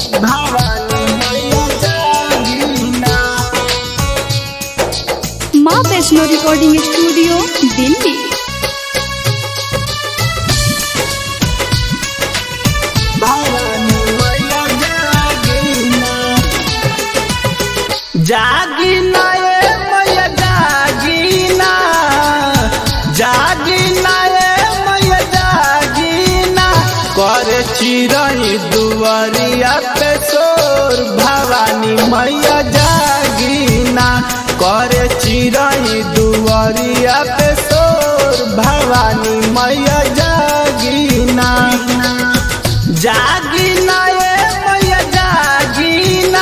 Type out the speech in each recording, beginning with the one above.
भवानी मैया जागीना माँ वैष्णो रिकॉर्डिंग स्टूडियो दिल्ली भवानी मैया जागीना जागीना ए मैया जागीना जागीना ए मैया जागीना करे चिरई दुआरिया पे सोर भवानी मैया जागीना करे चिरई दुआरिया पे सोर भवानी मैया जागीना जागीना ए मैया जागीना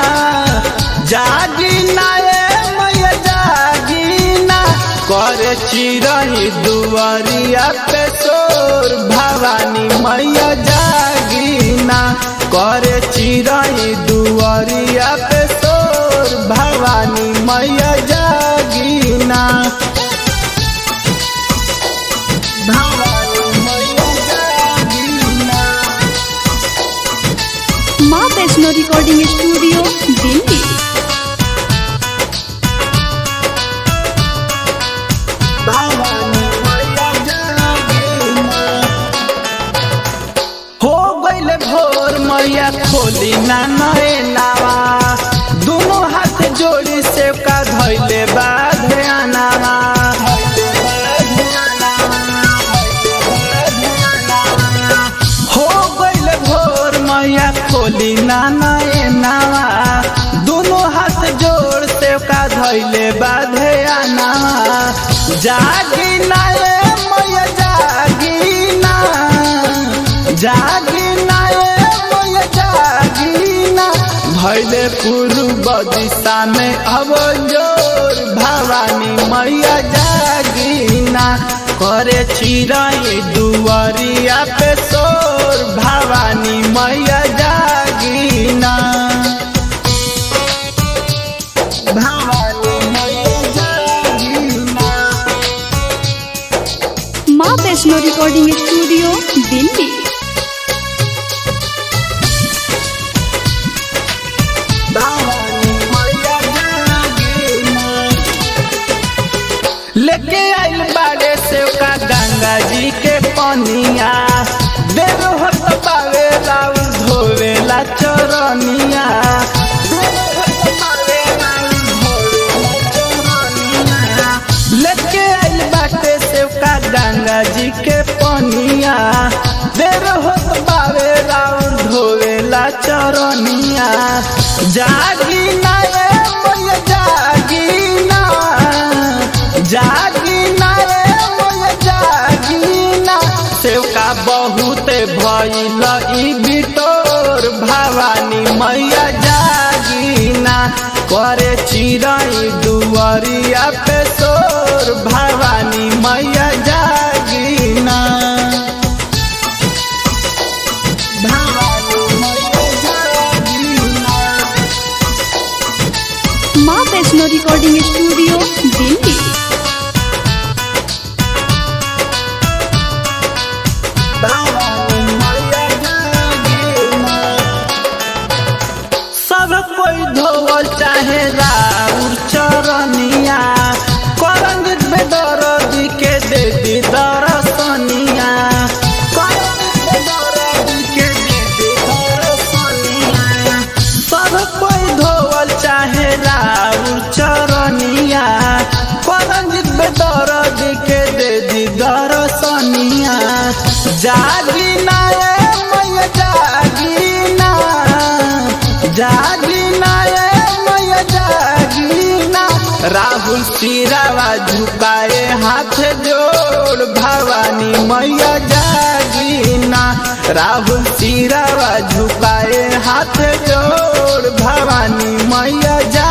जागीना ए मैया जागीना करे चिरई दुआरिया पे सोर भवानी मैया जागीना करे चिरई दुआरिया पे सोर भवानी मैया जागीना भवानी मैया जागीना माँ वैष्णो रिकॉर्डिंग स्टूडियो दिल्ली भवानी मैया जागीना हो गईल भोर मैया खोली ना नए नावा दोनों हाथ जोड़ी से का धैले बाधे आनावा हो गईल भोर मैया खोली ना नए नावा दोनों हाथ जोड़ से का धैले बाधे आनावा जागी ना ए मैया जागी ना जागिना ए मैया जागिना भैले पूर्व दिशा में अब जोर भवानी मैया जागिना करे चिरई दुआरिया पे सोर भवानी मैया जागिना भवानी मैया जागिना माँ वैष्णो रिकॉर्डिंग स्टूडियो दिल्ली भवानी मैया जागीना। लेके आइल बाड़े से का गंगा जी के पनिया देर होत पावे राउर धोवेला चरनिया देर होत पावे राउर धोवेला चरनिया। लेके आइल बाटे से का गंगा जी के पनिया देर होत पावे राउर धोवेला चरनिया जागीना ए मैया जागीना जागीना ए मैया जागीना सेवका बहुत भइल ई बिटोर भवानी मैया जागीना करे चिरई दुआरिया पे सोर भवानी मैया जागीना भवानी मैया जागीना माँ वैष्णो रिकॉर्डिंग स्टूडियो दिल्ली भवानी मैया जागीना। सब कोई धोवल चाहे राउर चरनिया करंग बेदरदी के दे दी दरसनिया करंग बेदरदी के दे दी दरसनिया। सब कोई धोवल चाहे राउर चरनिया करंग बेदरदी के दे दी दरसनिया जागीना ए मैया जागीना जागीना ए मैया जागीना राहुल सिरावा झुकाए हाथ जोड़ भवानी मैया जागीना राहुल सिरावा झुकाए हाथ जोड़ भवानी मैया जा